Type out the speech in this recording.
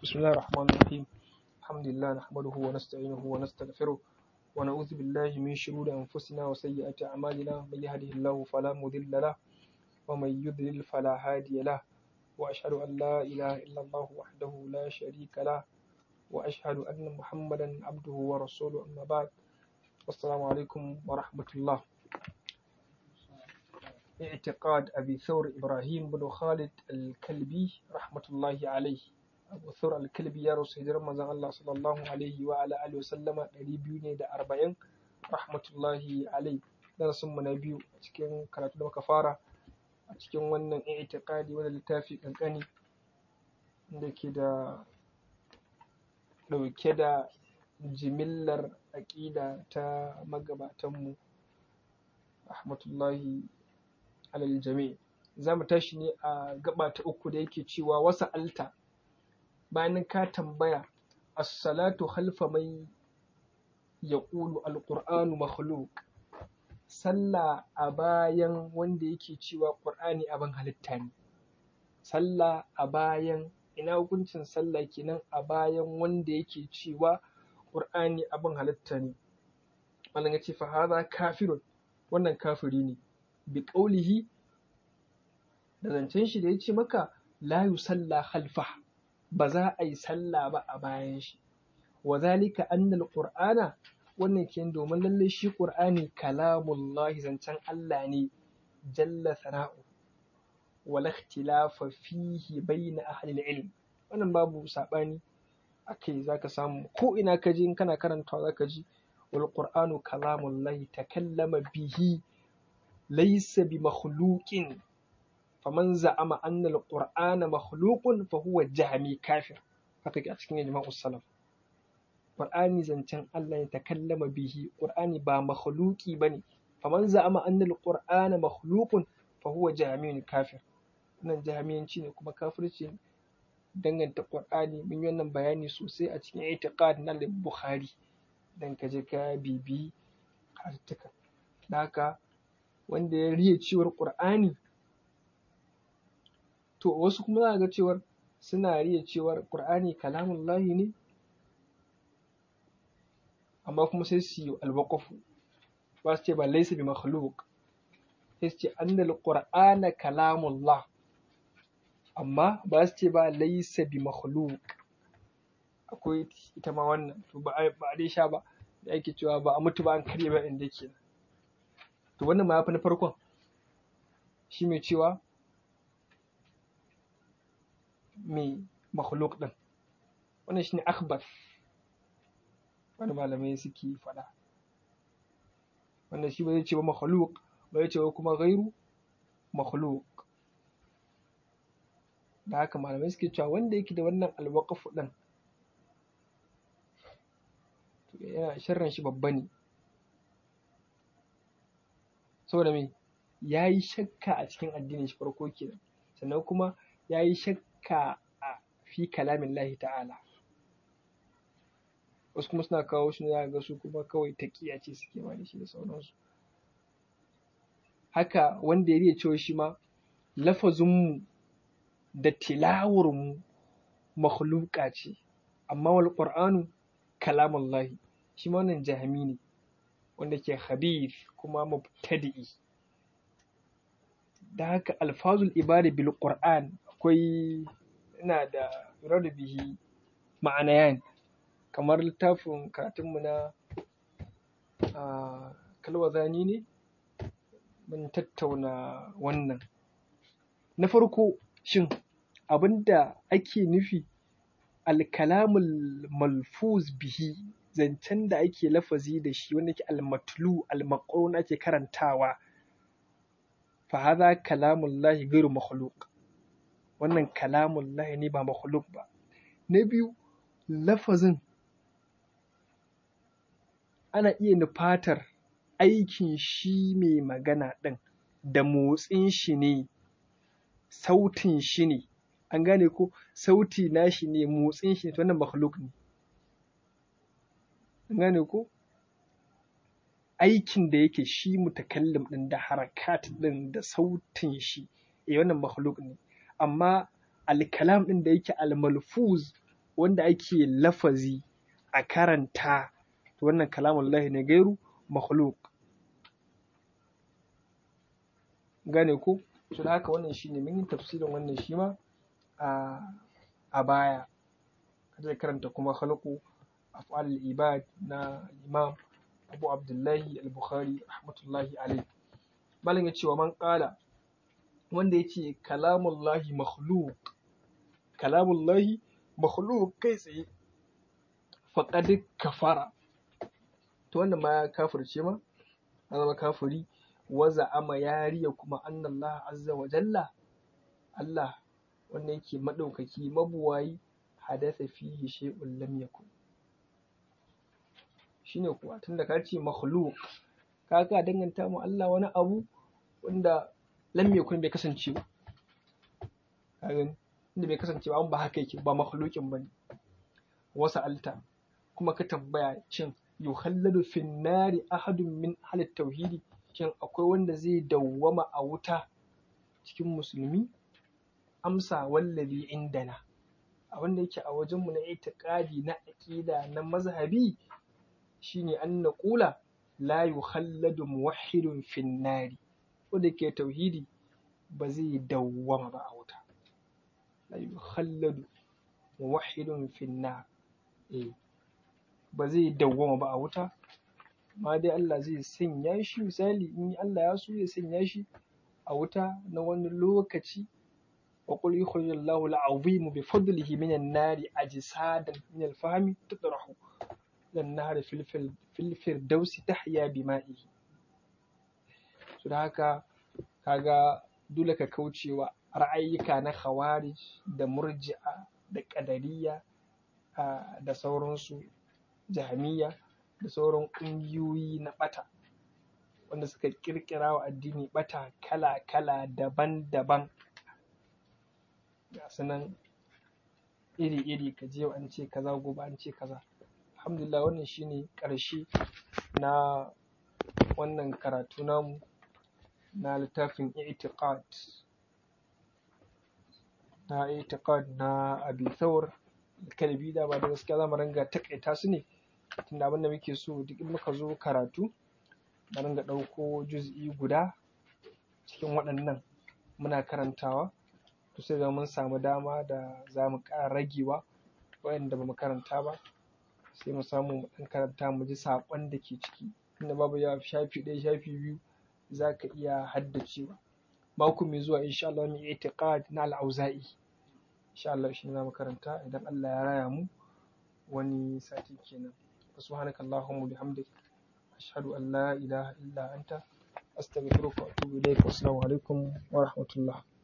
بسم الله الرحمن الرحيم الحمد لله نحمده ونستعينه ونستغفره ونعوذ بالله من شرور أنفسنا وسيئات أعمالنا من يهده الله فلا مضل له ومن يضلل فلا هادي له وأشهد أن لا إله إلا الله وحده لا شريك له وأشهد أن محمدا عبده ورسوله أما بعد والسلام عليكم ورحمة الله اعتقاد أبي ثور إبراهيم بن خالد الكلبي رحمة الله عليه أبو ثور الكلبي يا رسول الله الله صلى الله عليه وعلى آله وسلم ريبيوني دا أربعين رحمة الله عليه darasin mu na biyu a cikin karatu da muka fara a cikin wannan i'tiqadi wanda littafi kankani da ke da ɗauke da jimillar aƙida ta magabatanmu rahmatullahi alal jami za mu tashi ne a gaba ta uku da yake cewa wasa alta bayan ka tambaya as-salatu khalfa mai yaqulu al-qur'anu makhluq sallah a bayan wanda yake cewa qur'ani abin halitta ne sallah a bayan ina hukuncin sallah kenan a bayan wanda yake cewa qur'ani abin halitta ne wannan ya ce fa hadha kafirun wannan kafiri ne bi ƙaulihi da zancen shi da ya ce maka la yusalla khalfa ba za a yi sallah ba a bayan shi wa zalika annal qur'ana wannan ke domin lallai shi qur'ani kalamullahi zancen Allah ne jalla sana'u wala ikhtilafa fihi bayna ahli ilm wannan babu sabani akai zaka samu ko ina ka ji in kana karantawa zaka ji wal qur'anu kalamullahi takallama bihi laysa bi makhluqin faman za'ama anna al-qur'ana makhluqun fa huwa jahmi kafir haka ke a cikin ijma'u salaf qur'ani zancen Allah ya takallama bihi qur'ani ba makhluqi bane faman za'ama anna al-qur'ana makhluqun fa huwa jahmi kafir wannan jahmiyanci ne kuma kafirci danganta qur'ani mun yi wannan bayani sosai a cikin i'tiqad na bukhari dan ka je ka bibi hartuka da haka wanda ya riya cewar qur'ani to wasu kuma za ga cewar suna riya cewar qur'ani kalamullahi ne amma kuma sai su yi alwaqafu ba su ce ba laysa bi makhluq sai su ce annal qur'ana kalamullah amma ba su ce ba laysa bi makhluq akwai ita ma wannan to ba a dai sha ba da ake cewa ba a mutu ba an karye ba inda yake to wannan ma ya fi na farkon shi mai cewa mai makhluk ɗin wannan shine akhbar wani malamai suke faɗa wanda shi ba zai ce ba makhluk ba zai ce ba kuma gairu makhluk da haka malamai suke cewa wanda yake da wannan alwaqafu ɗin yana sharran shi babba ne saboda me ya yi shakka a cikin addinin shi farko kenan sannan kuma ya yi shakka a fi kalamin lahi ta'ala wasu kuma suna kawo shi za ga su kuma kawai taƙiya ce suke ma da shi da sauransu haka wanda ya riya cewa shi ma lafazinmu da tilawarmu makhluqa ce amma wal qur'anu kalamullahi shi ma wannan jahami ne wanda ke khabith kuma mubtadi'i da haka alfazul ibada bil qur'an akwai ina da rada bihi ma'anayan kamar littafin karatunmu na kalwazani ne mun tattauna wannan na farko shin abinda ake nufi alkalamul malfuz bihi zancen da ake lafazi da shi wanda ke almatlu almaqrun ake karantawa fa hadha kalamullahi ghairu makhluq wannan kalamullahi ne ba makhluq ba na biyu lafazin ana iya nufatar aikin shi mai magana ɗin da motsin shi ne sautin shi ne an gane ko sauti nashi ne motsin shi ne to wannan makhluk ne an gane ko aikin da yake shi mutakallim din da harakat din da sautin shi eh wannan makhluk ne amma alkalam din da yake almalfuz wanda ake lafazi a karanta to wannan kalamullahi ne gairu makhluk gane ko to da haka wannan shine mun yi tafsirin wannan shi ma a a baya zai karanta kuma khalqu af'al ibad na imam abu abdullahi al-bukhari rahmatullahi alayhi malam ya ce wa man qala wanda yace kalamullahi makhluq kalamullahi makhluq kai tsaye faqad kafara to wannan ma ya kafirce ma ya zama kafiri waza ama yariya kuma annallaha azza wa jalla Allah wanda yake madaukaki mabuwayi hadatha fihi shay'un lam yakun shine kuwa tunda ka ce makhluq ka ka danganta mu Allah wani abu wanda lam yakun bai kasance ba ka gani inda bai kasance ba an ba haka yake ba makhluqin bane wasa alta kuma ka tambaya cin yukhalladu fin nari ahadun min ahli tauhidi shin akwai wanda zai dawwama a wuta cikin musulmi amsa wallazi indana a wanda yake a wajenmu na itiqadi na aqida na mazhabi shine an naqula la yukhalladu muwahhidun fin nari wanda ke tauhidi ba zai dawwama ba a wuta la yukhalladu muwahhidun fin nar eh ba zai dawwama ba a wuta ma dai Allah zai sanya shi misali in Allah ya so ya sanya shi a wuta na wani lokaci wa qul yukhrijullahu al-azim bi fadlihi min an-nari ajsadan min al-fahmi tutrahu lan nahri fil fil firdausi tahya bima'ihi so da haka kaga dole ka kaucewa ra'ayyuka na khawarij da murji'a da qadariyya da sauransu jahmiya da sauran ƙungiyoyi na ɓata wanda suka ƙirƙira wa addini ɓata kala-kala daban-daban ga su nan iri-iri ka je an ce kaza gobe an ce kaza alhamdulillah wannan shine ƙarshe na wannan karatu namu na littafin i'tiqad na i'tiqad na abi thawr kalbi da ba da gaskiya zamu ringa takaita su ne tunda abin da muke so duk in muka zo karatu mu ringa ɗauko juz'i guda cikin waɗannan muna karantawa to sai ga mun samu dama da za mu ƙara ragewa waɗanda ba mu karanta ba sai mu samu mu ɗan karanta mu ji saƙon da ke ciki tunda babu yawa shafi ɗaya shafi biyu za ka iya haddacewa mako mai zuwa insha Allah mu itiqad na al-auza'i insha Allah shi ne za mu karanta idan Allah ya raya mu wani sati kenan سبحانك اللهم وبحمدك أشهد أن لا إله إلا أنت أستغفرك وأتوب إليك والسلام عليكم ورحمة الله